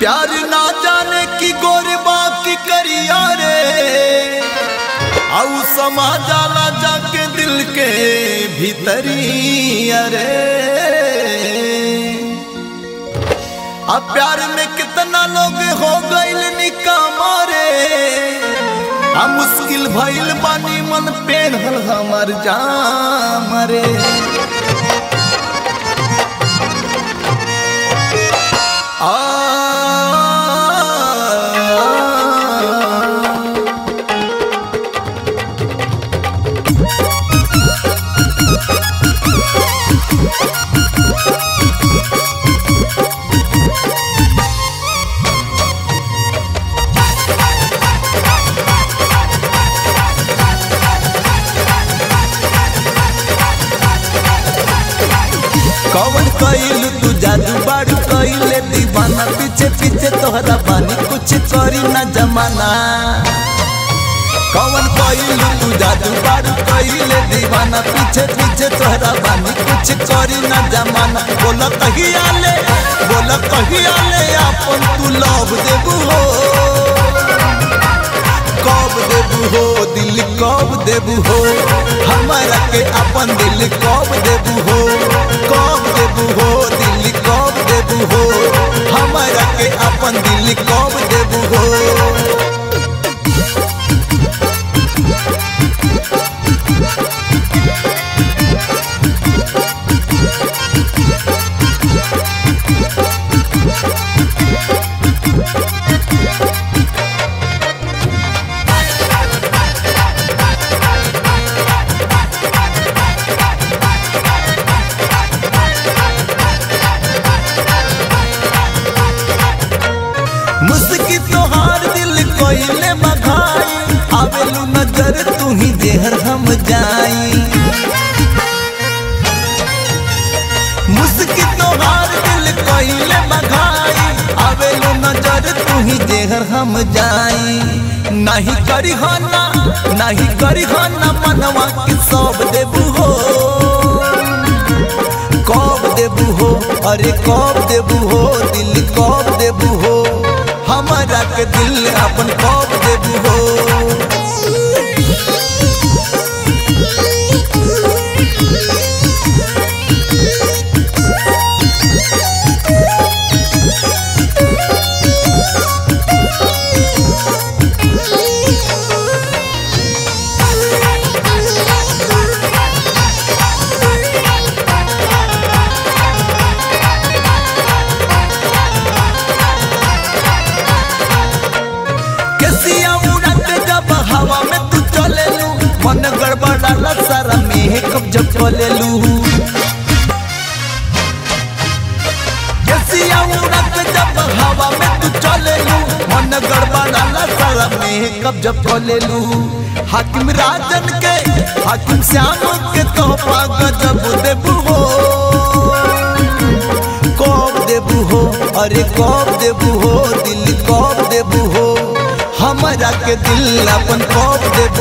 प्यार ना जाने की गोरबा की करिया रे आउ समा जाला जाके दिल के भीतरी अरे अब प्यार में कितना लोग हो गइल निकामा रे आ मुश्किल भइल बानी मन पेढ़ल हमर जाम रे आ कवन कइल तू जादू बाड़ू कइले दीवाना पीछे पीछे तोहरा बानी कुछ करी ना जमाना कवन कइल तू जादू बाड़ू कइले दीवाना पीछे पीछे तोहरा बानी कुछ करी ना जमाना बोला कहिया ले बोला कहिया ले अपन तू लव देबू हो कब देबू हो दिल कब देबू हो हमारा के अपन दिल कब देबू हो कब देबू हो दिल कब देबू हो हमारा के अपन दिल कब देबू हो मुस्की तोहार दिल कोइले बघाई आवेलू नजर तू ही जेहर हम जाई मुस्की तोहार दिल कोइले बघाई आवेलू नजर तू ही जेहर हम जाई नहीं करी हो ना नहीं करी हो ना मनवा की सब देबू हो कब देबू हो अरे कब देबू हो दिल कब देबू हो हमारा के दिल अपन कब देबू हो कैसिया उड़त जब हवा में तू चले लू मन गड़बड़ाला सारा मेकअप जब चले लू कैसिया उड़त जब हवा में तू चले लू मन गड़बड़ाला सारा मेकअप जब चले लू हाकिम राजन के हाकिम श्याम के तोहफा गजब देबू हो कब देबू हो अरे कब देबू हो दिल कब देबू हो हमारा के दिल अपन कब देबू